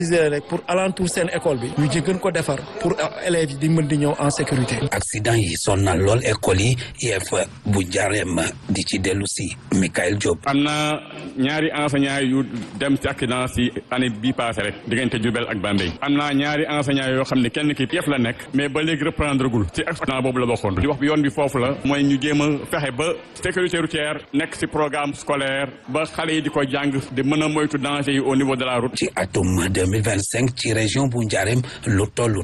rek pour alentour seen école bi ñu jëgën ko defar pour élèves yi di mën di ñëw en sécurité accident yi sonnal lool école yi IEF bu Njaareem di ci dellu si Michael Diop am na ñaari enseignants yu dem ci accident si année bii passé rek diggante Diourbel ak Bambey am na ñaari enseignants yoo xam ne kenn ki IEF la nekk mais ba léegi reprendre gul ci accident boobu la bokkoon di wax bi yoon bi foofu la mooy ñu jéem a fexe ba sécurité routière nekk si programme scolaire ba xale yi di ko jàng di mën a moytu danger yi au niveau de la route ci atum 2025 ci région bu Njaareem lu toll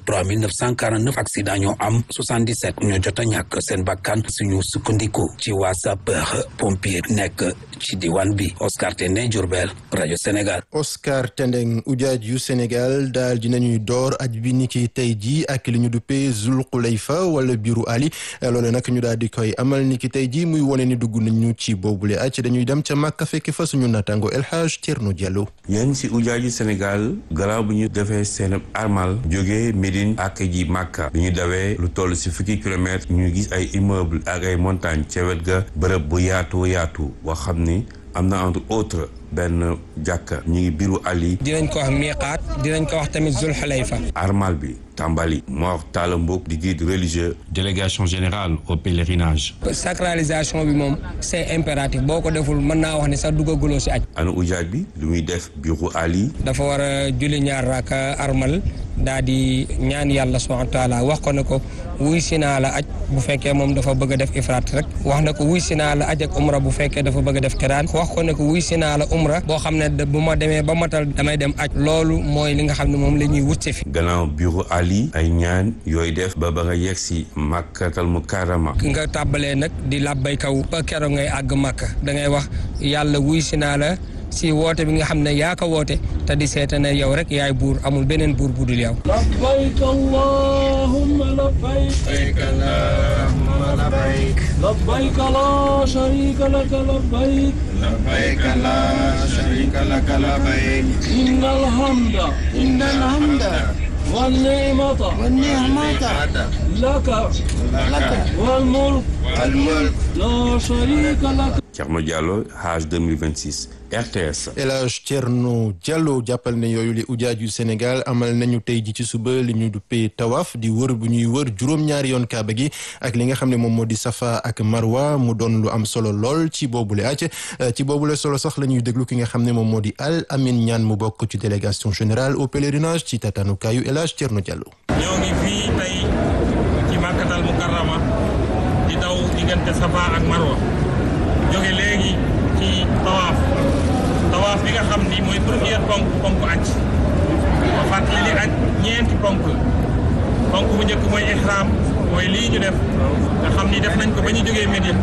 3949 accident ñoo am 77 ñoo jot a ñàkk seen bakkan suñu sukkandiku ci waa sapeur pompier nekk ci diwaan bi Oscar Tendeng Diourbel rajo Sénégal. Oscar Tendeng ujaaj yu Sénégal daal dinañuy door aj bi ni ki tey jii ak li ñu duppee Zul Xulayfa wala biiru Ali loole nag ñu daal di koy amal ni ki tey jii muy wone ni dugg nañu ci boobule aj dañuy dem ca Màkka fekk fa suñu natango El Hadj Thierno Diallo. yéen si ujaaj yu Sénégal garaaw bu ñu defee seen armal jógee Médine ak ji Màkka bi ñu dawee lu toll si fukki kilomètres ñu gis ay immeuble ak ay montagne ca wet ga bërëb bu yaatu yaatu boo xam ni am na entre autres benn jàkka ñu ngi biiru Ali. dinañ ko wax miiqaat dinañ ko wax tamit Zul Xulayfa. armal bi tàmbali Mor Talla Mboup di guide religieux. délégation générale au pèlerinage. sacralisation bi moom c'est impératif boo ko deful mën naa wax ni sax duggaguloo si aj. anu ujaaj bi lu muy def biiru Ali. dafa war a julli ñaar raaka armal daa di ñaan yàlla subhanahu wa taala wax ko ne ko wuy si naa la aj bu fekkee moom dafa bëgg a def ifraat rek wax na ko wuy si naa la aj ak umra bu fekkee dafa bëgg a def kiraan wax ko ne ko wuy si naa la umra boo xam ne bu ma demee ba matal damay dem aj loolu mooy li nga xam ne moom la ñuy wut si fi gannaaw biiru Ali ay ñaan yooyu def ba ba nga yegg si Makkatal Mukarrama nga tàbbalee nag di làbbay kaw ba keroog ngay àgg Makka da ngay wax yàlla wuy si naa la si woote bi nga xam ne yaa ko woote te di seeta ne yow rek yaay buur amul beneen buur bu dul yow labbayk allahumma labbayk allahumma labbayk labbayk la sharika laka labbayk labbayk la sharika laka labbayk innal hamda innal hamda wan ni'mata wan ni'mata laka laka wal mulk wal mulk la sharika laka Thierno Diallo Hajj 2026 RTS. El Hadj Thierno Diallo jàppal ne yooyu li ujaaj yu Sénégal amal nañu tey ji ci suba li ñu duppee tawaaf di wër bu ñuy wër juróom-ñaari yoon kaaba gi ak li nga xam ne moom moo di safa ak marwa mu doon lu am solo lool ci boobule aj ci boobule solo sax la ñuy déglu ki nga xam ne moom moo di Al Amin Ñaan mu bokk ci délégation générale au pèlerinage ci tatanukaayu El Hadj Thierno Diallo. ñoo ngi fii tey ci Makkatal Mukarrama di daw diggante safa ak marwa jóge léegi ci tawaaf tawaaf bi nga xam ni mooy première ponk ponk aj ba fàttali ni aj ñeenti ponk la ponk bu njëkk mooy ihram mooy lii ñu def nga xam ni def nañ ko ba ñu jógee Médine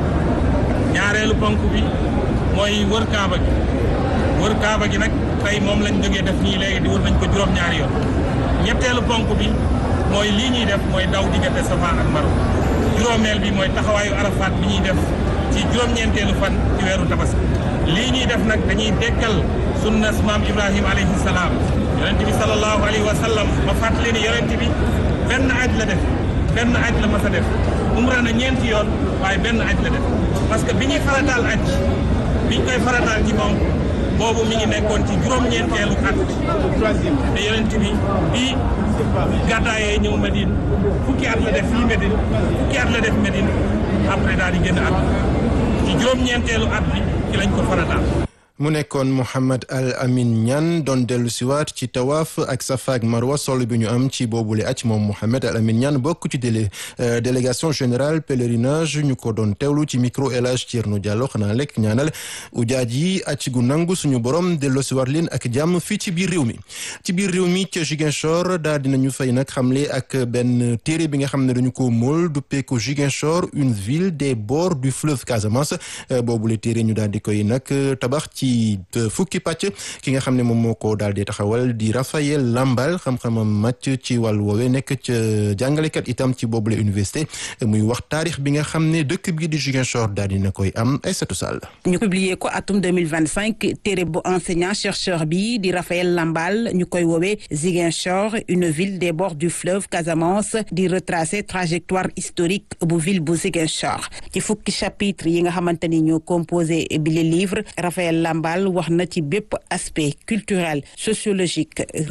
ñaareelu ponk bi mooy wër kaaba gi wër kaaba gi nag tey moom lañ jógee def nii léegi di wër nañ ko juróom-ñaari yoon ñetteelu ponk bi mooy lii ñuy def mooy daw diggante safa ak marwa juróomeel bi mooy taxawaayu arafaat bi ñuy def ci juróom-ñeenteelu fan ci weeru tabaski lii ñuy def nag dañuy dekkal sunnas maam ibrahima alayhi salaam yonent bi sallallahu alayhi wa sallam ma fàttali ni yonent bi benn aj la def benn aj la mas a def umra na ñeenti yoon waaye benn aj la def parce que bi ñuy farataal aj bi ñu koy farataal ci moom boobu mi ngi nekkoon ci juróom-ñeenteelu at te yonent bi bi gàddaayee ñëw Medine fukki at la def fii Medine fukki at la def Medine après daal di génn at ci juróom-ñeenteelu at bi ci lañ ko farataal mu nekkoon Mouhamed Al Amin Niane doon dellu siwaat ci tawaaf ak safa ak marwa solo bi ñu am ci boobule aj moom Mouhamed Al Amin Niane bokk ci délé délégation générale pèlerinage ñu ko doon teewlu ci micro El Hadj Thierno Diallo xanaa lekk ñaanal ujaaj yi aj gu nangu suñu borom delloo siwaat leen ak jàmm fii ci biir réew mi ci biir réew mi ca Ziguinchor daal dinañu fay nag xamle ak benn téere bi nga xam ne dañu ko mool duppee ko Ziguinchor une ville des bords du fleuve Casamance boobule téere ñu daal di koy nag tabax ci fukki pàcc ki nga xam ne moom moo ko daal di taxawal di Raphaël Lambal xam-xamam màcc ci wàllu woowee nekk ca jàngalekat itam ci boobule université muy wax taarix bi nga xam ne dëkk bi di Ziguinchor daal dina koy am Aïssatou Sall ñu publier ko atum 2025 téere bu enseignant chercheur bi di Raphaël Lambal ñu koy woowee Ziguinchor une ville des bords du fleuve Casamance di retracer trajectoire historique bu ville bu Ziguinchor ci fukki chapitre yi nga xamante ni ñoo composé bi le livre Raphaël Lamballe wax na ci bépp aspect culturel sociologique